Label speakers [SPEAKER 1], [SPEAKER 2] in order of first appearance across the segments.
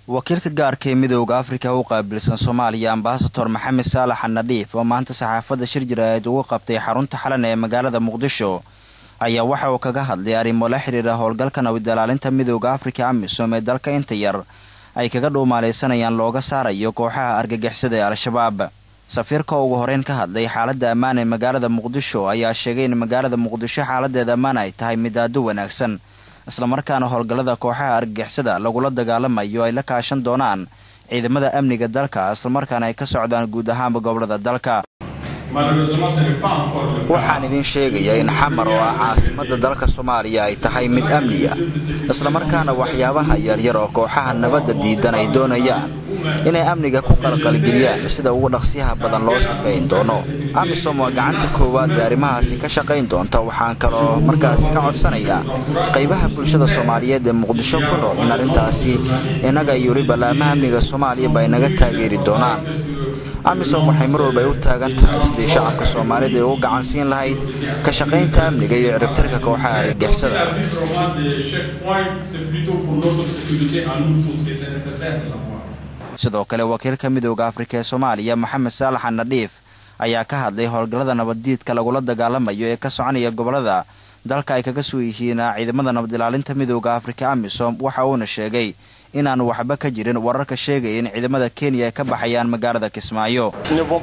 [SPEAKER 1] wakiilka gaarka ee midooda afrika u qaabilsan soomaaliya ambasator maxamed saalax anadhiif oo maanta saxaafadda shir jiraeed ugu qabtay xarunta xalan ee magaalada muqdisho ayaa waxa uu kaga hadlay arrimo la xiriira howlgalka nabadilaalinta midooda afrika amisom ee dalka inta yar ay kaga dhuumaalaysanayaan looga saarayo kooxaha argagixisada ee al-shabaab safiirka ugu horeyn ka hadlay xaaladda ammaan ee magaalada muqdisho ayaa sheegay in magaalada muqdisho xaaladeeda ammaan ay tahay mid aado wanaagsan islamarkaana howlgallada kooxaha argagixisada lagula dagaalamayo ay la kaashan doonaan ciidamada amniga dalka islamarkaana ay ka socdaan guud ahaanba gobolada dalka waxaan idiin sheegayaa in xamar oo ah caasimada dalka soomaaliya ay tahay mid amniya islamarkaana waxyaabaha yaryar oo kooxaha nabadda diidan ay doonayaan inay amniga ku qalqalgeliyaan sida ugu dhaqsiyaha badan loo sifeyn doono amisom waa gacanta koowaad ee arrimahaasi ka shaqayn doonta waxaan kaloo markaasi ka codsanayaa qaybaha bulshada soomaaliyeed ee muqdisho ku nool in arrintaasi innaga iyo weliba laamaha amniga soomaaliyaba ay naga taageeri doonaan amisom waxay mar walba ay u taagan tahay sidii shacabka soomaalida ay ugu gacansiin lahayd ka shaqaynta amniga iyo ciribtirka kooxaha argagixisada sidoo kale wakiilka midooda afrika ee soomaaliya maxamed saalax anadhiif ayaa ka hadlay howlgallada nabaddiidka lagula dagaalamayo ee ka soconaya gobolada dalka ay kaga soo yihiin ciidamada nabad ilaalinta midooda afrika amisom waxa uuna sheegay inaan waxba ka jirin wararka sheegaya in ciidamada kenya ay ka baxayaan magaalada kismaayo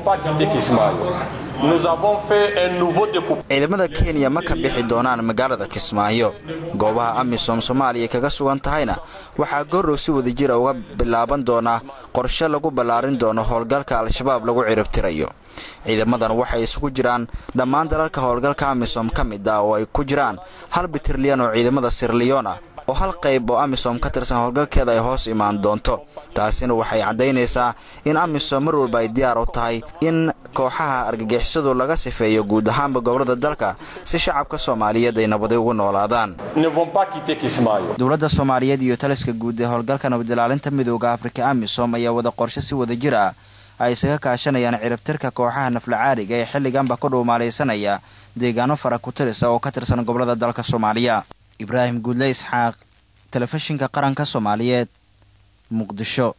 [SPEAKER 1] ciidamada kenya ma ka bixi doonaan magaalada kismaayo goobaha amisom soomaaliya kaga sugan tahayna waxaa goorrow si wadajira uga bilaaban doona qorshe lagu ballaarin doono howlgalka al-shabaab lagu ciribtirayo ciidamadan waxay isugu jiraan dhammaan dalalka howlgalka amisom ka mid ah oo ay ku jiraan hal bitirliyan oo ciidamada sirliyoon ah oo hal qayb oo amisom ka tirsan howlgalkeeda ay hoos imaan doonto taasina waxay caddaynaysaa in amisom mar walba ay diyaar u tahay in kooxaha argagixisadu laga sifeeyo guud ahaanba gobolada dalka si shacabka soomaaliyeed ay nabadi ugu noolaadaan dowladda soomaaliyeed iyo taliska guud ee howlgalka nabadilaalinta midooda afrika amisom ayaa wada qorshe si wada jir ah ay isaga kaashanayaan ciribtirka kooxaha naflacaariga ee xilliganba ku dhuumaalaysanaya deegaano fara ku tirisa oo ka tirsan gobolada dalka soomaaliya ibraahim guudle isxaaq telefishinka qaranka soomaaliyeed muqdisho